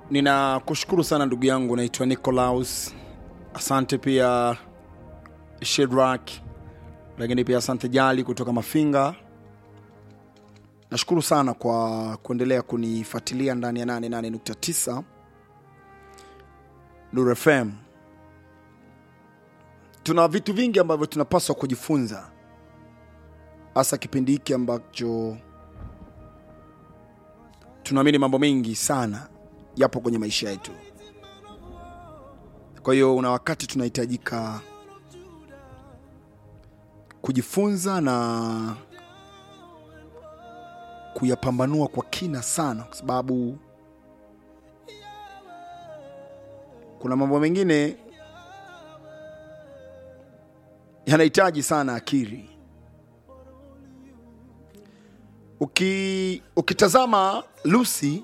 ninakushukuru sana ndugu yangu naitwa nicolaus asante pia shedrak lakini pia asante jali kutoka mafinga nashukuru sana kwa kuendelea kunifuatilia ndani ya 88.9 Nuru fm tuna vitu vingi ambavyo tunapaswa kujifunza hasa kipindi hiki ambacho tunaamini mambo mengi sana yapo kwenye maisha yetu kwa hiyo una wakati tunahitajika kujifunza na kuyapambanua kwa kina sana kwa sababu kuna mambo mengine yanahitaji sana akili Uki, ukitazama Lucy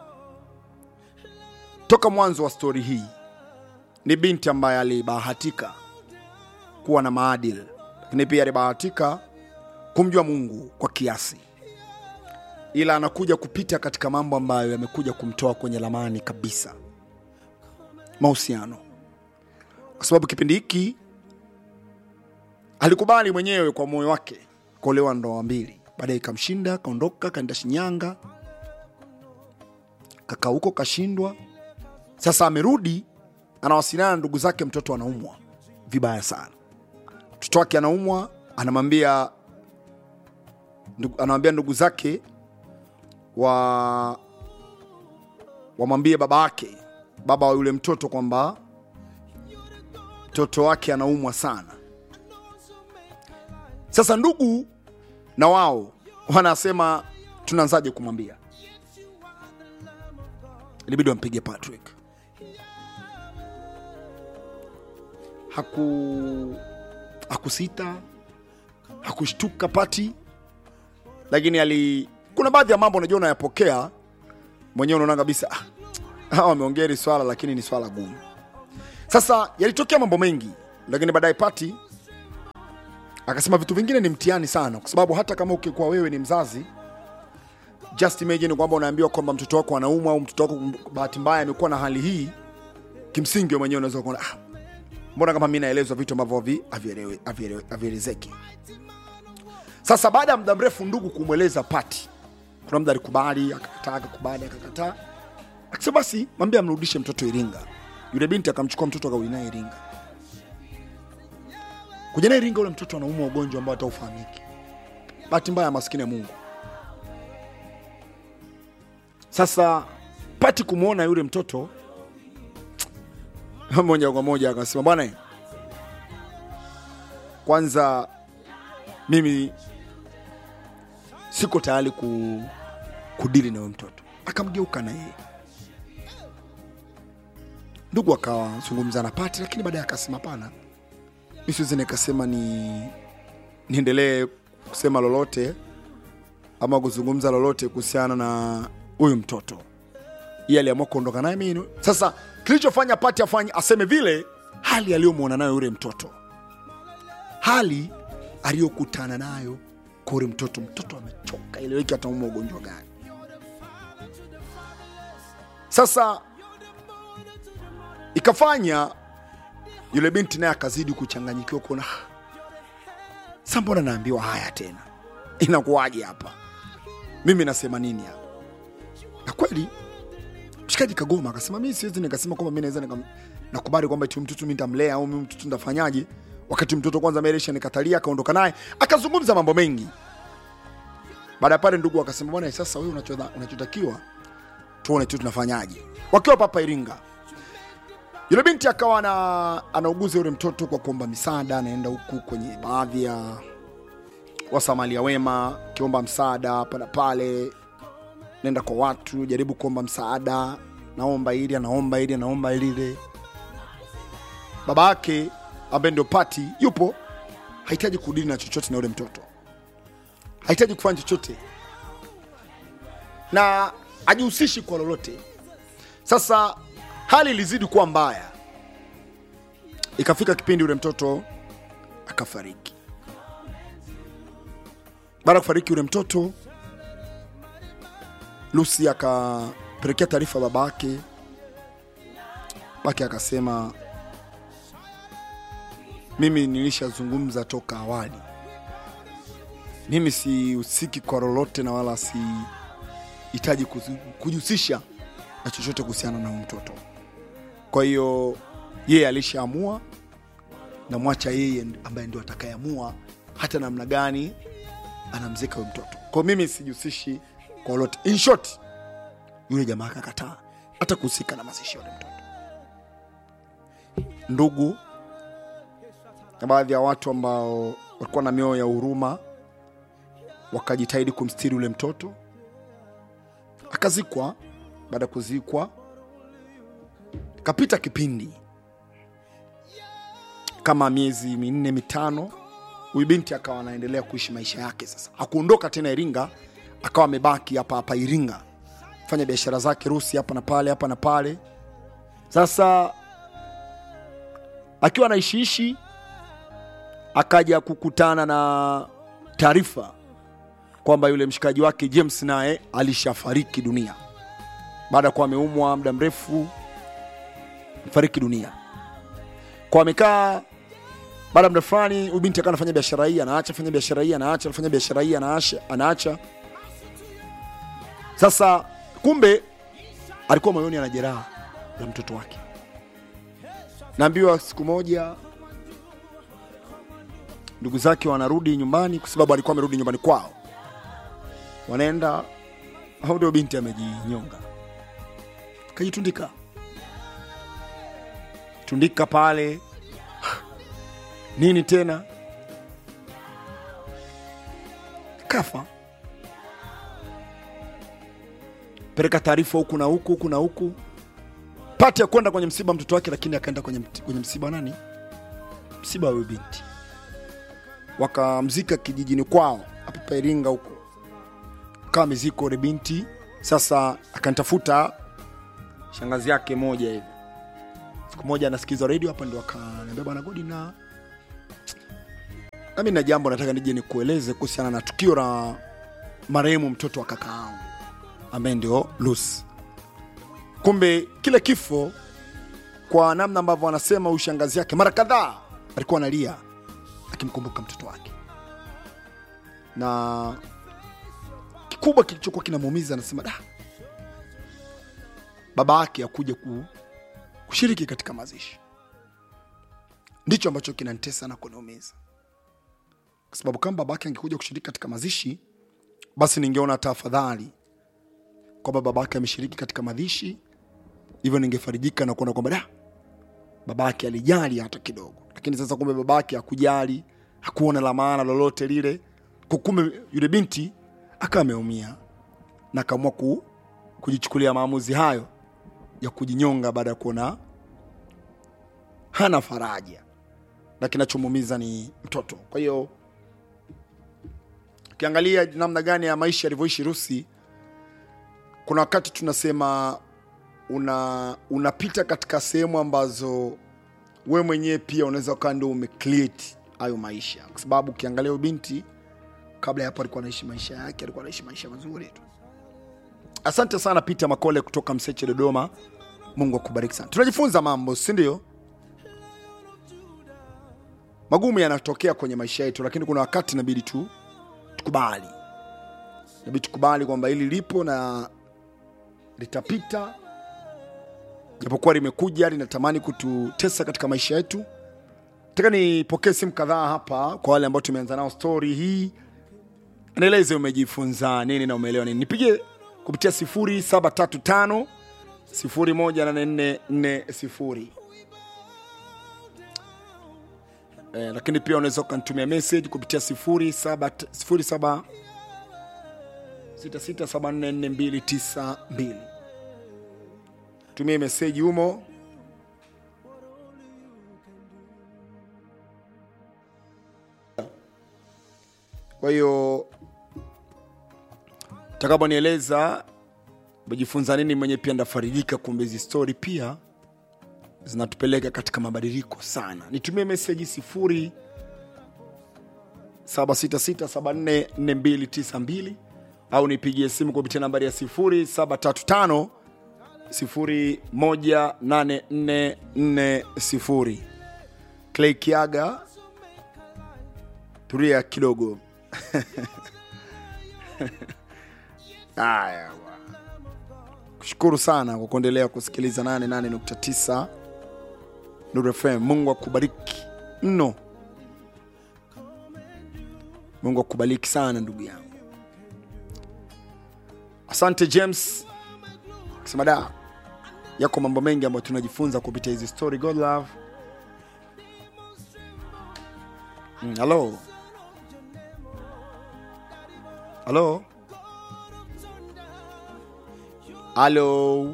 toka mwanzo wa stori hii ni binti ambaye alibahatika kuwa na maadili, lakini pia alibahatika kumjua Mungu kwa kiasi, ila anakuja kupita katika mambo ambayo yamekuja kumtoa kwenye lamani kabisa, mahusiano, kwa sababu kipindi hiki alikubali mwenyewe kwa moyo wake kuolewa ndoa mbili, baadaye ikamshinda, akaondoka, kaenda Shinyanga, kaka huko kashindwa. Sasa amerudi, anawasiliana na ndugu zake, mtoto anaumwa vibaya sana. Mtoto wake anaumwa, anamwambia ndugu, anamwambia ndugu zake wa wamwambie baba yake, baba wa yule mtoto kwamba mtoto wake anaumwa sana. Sasa ndugu na wao wanasema tunaanzaje kumwambia? Ilibidi wampige Patrick. Haku hakusita, hakushtuka Pati, lakini ali kuna baadhi ya mambo unajua unayapokea mwenyewe, unaona kabisa ah, hawa wameongea hili swala, lakini ni swala gumu. Sasa yalitokea mambo mengi, lakini baadaye Pati akasema vitu vingine ni mtihani sana, kwa sababu hata kama ukikuwa wewe ni mzazi, just imagine kwamba unaambiwa kwamba mtoto wako anaumwa au mtoto wako bahati mbaya amekuwa na hali hii, kimsingi wewe mwenyewe unaweza kuona ah, mbona kama mimi naelezwa vitu ambavyo havi- havielewe- havielewe- havielezeki. Sasa baada ya muda mrefu ndugu kumweleza Pati, kuna muda alikubali, akakataa, akakubali, akakataa, akasema basi mwambie amrudishe mtoto Iringa. Yule binti akamchukua mtoto akarudi naye Iringa. Kuja naye Iringa, ule mtoto anaumwa ugonjwa ambao hata ufahamiki. Bahati mbaya, maskini ya Mungu. Sasa Pati kumwona yule mtoto moja kwa moja akasema, bwana, kwanza mimi siko tayari ku, kudili na huyo mtoto. Akamgeuka na yeye ndugu akawazungumza na Pati, lakini baadaye akasema hapana, mi siwezi nikasema ni niendelee kusema lolote ama kuzungumza lolote kuhusiana na huyu mtoto. Yeye aliamua kuondoka naye mimi. Sasa kilichofanya Pati afanye aseme vile, hali aliyomwona nayo yule mtoto, hali aliyokutana nayo kwa yule mtoto. Mtoto amechoka, ileweki ataumwa ugonjwa gani? Sasa ikafanya yule binti naye akazidi kuchanganyikiwa kuona "Ah, sa mbona naambiwa haya tena inakuwaje hapa mimi nasema nini hapa na kweli mshikaji kagoma akasema mi siwezi nikasema kwamba mi naweza nikam- nakubali kwamba ti mtoto mi ntamlea au mi mtoto ntafanyaje wakati mtoto kwanza meresha nikatalia akaondoka naye akazungumza mambo mengi baada ya pale ndugu akasema bwana sasa wewe unachodha- unachotakiwa tuone tu tunafanyaje wakiwa papa iringa yule binti akawa ana, anauguza yule mtoto kwa kuomba misaada, anaenda huku kwenye baadhi ya wasamalia wema, akiomba msaada hapa na pale, naenda kwa watu, jaribu kuomba msaada, naomba ili, anaomba ili, anaomba lile. Baba yake ambaye ndio Pati yupo, hahitaji kudili na chochote na yule mtoto, hahitaji kufanya chochote na ajihusishi kwa lolote. Sasa hali ilizidi kuwa mbaya, ikafika kipindi yule mtoto akafariki. Baada ya kufariki yule mtoto, Lucy akapelekea taarifa baba yake, baki akasema mimi nilishazungumza toka awali mimi sihusiki kwa lolote na wala sihitaji kuzi- kujihusisha na chochote kuhusiana na huyu mtoto kwa hiyo yeye alishaamua namwacha yeye ambaye ndio atakayeamua hata namna gani anamzika huyu mtoto kwa mimi sijihusishi kwa lolote in short yule jamaa akakataa hata kuhusika na mazishi ya yule mtoto ndugu na baadhi ya watu ambao walikuwa na mioyo ya huruma wakajitahidi kumstiri yule mtoto akazikwa baada ya kuzikwa kapita kipindi kama miezi minne mitano huyu binti akawa anaendelea kuishi maisha yake sasa hakuondoka tena iringa akawa amebaki hapa hapa iringa fanya biashara zake rusi hapa na pale hapa na pale sasa akiwa anaishiishi akaja kukutana na taarifa kwamba yule mshikaji wake james naye alishafariki dunia baada ya kuwa ameumwa muda mrefu fariki dunia kwa amekaa baada ya muda fulani huyu binti akawa anafanya biashara hii anaacha fanya biashara hii anaacha anafanya biashara hii anaacha anaacha sasa kumbe alikuwa moyoni ana jeraha la mtoto wake naambiwa siku moja ndugu zake wanarudi nyumbani kwa sababu alikuwa amerudi nyumbani kwao wanaenda au ndio binti amejinyonga kajitundika tundika pale nini tena kafa peleka taarifa huku na huku huku na huku pati ya kwenda kwenye msiba wa mtoto wake lakini akaenda kwenye, mt- kwenye msiba wa nani msiba wa huyu binti wakamzika kijijini kwao hapa pa Iringa huko kawa miziko ule binti sasa akanitafuta shangazi yake moja hivi siku moja anasikiza redio hapa ndo akaniambia bwana godi na nami na jambo nataka nije nikueleze kuhusiana na tukio la marehemu mtoto wa kaka yangu ambaye ndio Lucy. Kumbe kile kifo, kwa namna ambavyo wanasema huyu shangazi yake mara kadhaa alikuwa analia akimkumbuka mtoto wake, na kikubwa kilichokuwa kinamuumiza, anasema da, baba yake akuja ku, kushiriki katika mazishi, ndicho ambacho kinanitesa na kuniumiza, kwa sababu kama baba yake angekuja kushiriki katika mazishi, basi ningeona hata afadhali kwamba babake ameshiriki katika mazishi, hivyo ningefarijika na kuona kwamba da, babake alijali hata kidogo. Lakini sasa kumbe babake hakujali, hakuona la maana lolote lile, kwa kumbe yule binti akawa ameumia na akaamua ku, kujichukulia maamuzi hayo ya kujinyonga baada ya kuona hana faraja na kinachomuumiza ni mtoto. Kwa hiyo ukiangalia namna gani ya maisha yalivyoishi Rusi, kuna wakati tunasema una unapita katika sehemu ambazo we mwenyewe pia unaweza ukawa ndio umecreate hayo maisha, kwa sababu ukiangalia huyu binti kabla ya hapo alikuwa anaishi maisha yake, alikuwa anaishi maisha mazuri tu. Asante sana Peter Makole kutoka Mseche, Dodoma. Mungu akubariki sana. Tunajifunza mambo, si ndio? Magumu yanatokea kwenye maisha yetu, lakini kuna wakati inabidi tu tukubali, inabidi tukubali kwamba hili lipo na litapita, japokuwa limekuja linatamani kututesa katika maisha yetu. Nataka nipokee simu kadhaa hapa kwa wale ambao tumeanza nao stori hii, nieleze umejifunza nini na umeelewa nini. Nipigie kupitia 0735 018440 eh, lakini pia unaweza ukanitumia message kupitia 07 07 66744292 tumie meseji humo kwa hiyo takaponieleza umejifunza nini mwenye pia ndafarijika kumbe hizi stori pia zinatupeleka katika mabadiliko sana nitumie meseji sifuri 766744292 au nipigie simu kupitia nambari ya 0735 018440 clay kiaga tulia kidogo haya bwana. kushukuru sana kwa kuendelea kusikiliza 88.9 Nuru FM. Mungu akubariki mno, Mungu akubariki sana ndugu yangu. Asante James kusema da, yako mambo mengi ambayo tunajifunza kupitia hizi story. God love. Mm, Halo, halo, halo,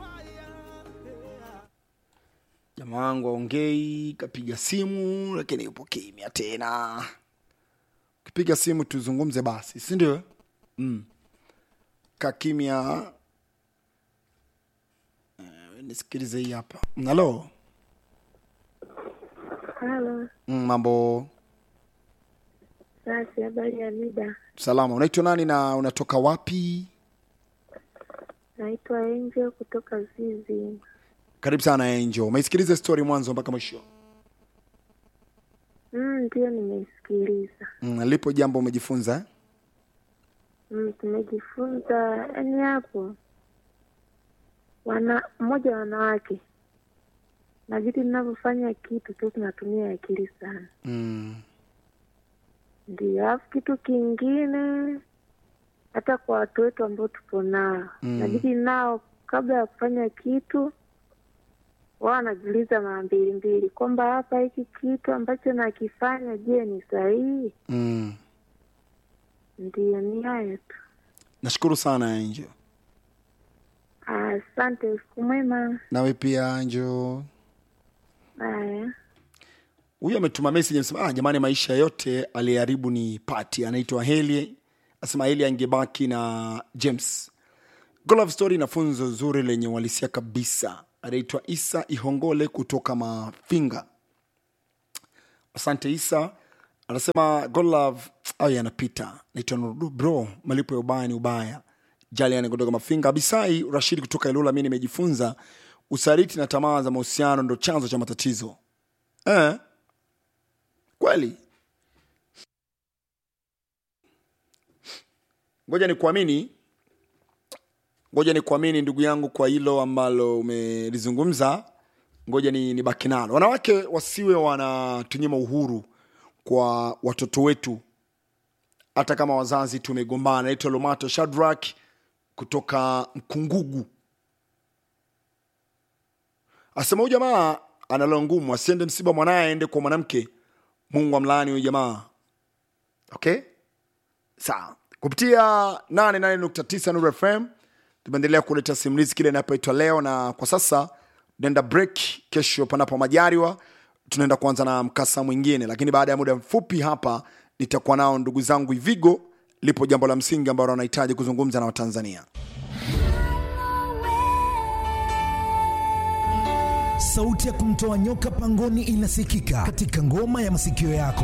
jamaa wangu aongei, kapiga simu lakini yupo kimya tena. Ukipiga simu tuzungumze basi, si ndio? Mm. Ka kimya. Eh, nisikilize hii hapa. Mm, Halo, Halo, mm, mambo basi habari ya mida. salama. Unaitwa nani na unatoka wapi? Naitwa Angel kutoka Zizi. Karibu sana Angel. Umeisikiliza story mwanzo mpaka mwisho? Mm, Ndio, nimeisikiliza. Mm, lipo jambo umejifunza eh? Mm, tumejifunza yani hapo wana mmoja wanawake na vitu tunavyofanya kitu tu tunatumia akili sana, Mm, ndio. Alafu kitu kingine hata kwa watu wetu ambao tupo nao Mm. nabidi nao kabla ya kufanya kitu wao wanajiuliza mara mbili mbili kwamba hapa hiki kitu ambacho nakifanya, je, ni sahihi? mm. Ndio, ni hayo tu. Nashukuru sana Angel. Asante, usiku mwema. Nawe pia Angel. Haya, Huyu ametuma message amesema, ah, jamani, maisha yote aliyeharibu ni Pati. Anaitwa Heli, asema Heli angebaki na James. Good Love Story na funzo zuri lenye uhalisia kabisa. Anaitwa Isa Ihongole kutoka Mafinga. Asante Isa. Anasema God Love au yanapita. Naitwa Nurudu bro, malipo ya ubaya ni ubaya. Jaliani kutoka Mafinga. Abisai Rashid kutoka Ilula, mimi nimejifunza usaliti na tamaa za mahusiano ndo chanzo cha matatizo. Eh? Kweli? Ngoja ni kuamini, ngoja ni kuamini ndugu yangu kwa hilo ambalo umelizungumza. Ngoja ni nibaki nalo. Wanawake wasiwe wanatunyima uhuru kwa watoto wetu, hata kama wazazi tumegombana. Naitwa Lomato Shadrack kutoka Mkungugu asema huyu jamaa analo ngumu, asiende msiba mwanaye aende kwa mwanamke. Mungu amlaani huyu jamaa. Okay, sawa. Kupitia 88.9 Nuru FM tumeendelea kuleta simulizi kile inapoitwa leo, na kwa sasa tunaenda break. Kesho panapo majaliwa, tunaenda kuanza na mkasa mwingine, lakini baada ya muda mfupi hapa nitakuwa nao ndugu zangu Ivigo. Lipo jambo la msingi ambalo wanahitaji kuzungumza na Watanzania. Sauti ya kumtoa nyoka pangoni inasikika katika ngoma ya masikio yako.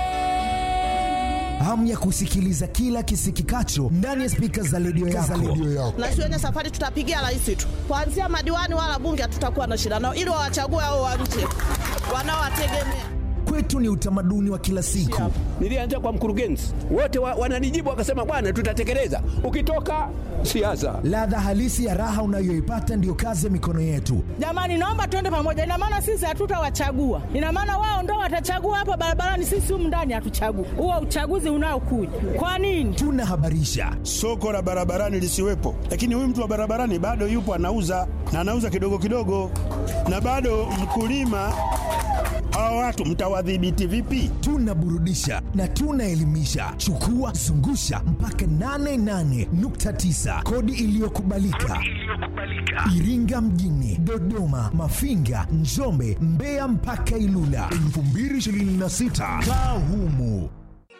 Hamu ya kusikiliza kila kisikikacho ndani ya spika za redio yako. na shuleni safari tutapigia rais tu, kuanzia madiwani wala bunge hatutakuwa na shida nao, ili wawachague hao wa nje wanaowategemea. Kwetu ni utamaduni wa kila siku. Nilianza kwa mkurugenzi, wote wa, wananijibu wakasema, bwana, tutatekeleza. Ukitoka siasa, Ladha halisi ya raha unayoipata ndiyo kazi ya mikono yetu. Jamani, naomba tuende pamoja. Ina maana sisi hatutawachagua, ina maana wao ndo watachagua hapa barabarani, sisi humu ndani hatuchagui. Huo uchaguzi unaokuja kwa nini? Tunahabarisha, soko la barabarani lisiwepo, lakini huyu mtu wa barabarani bado yupo anauza na anauza kidogo kidogo, na bado mkulima. Hawa watu mtawadhibiti vipi? tunaburudisha na tunaelimisha. Chukua zungusha mpaka 88.9 kodi iliyokubalika Iringa mjini, Dodoma, Mafinga, Njombe, Mbeya mpaka Ilula 2026 kaa humu.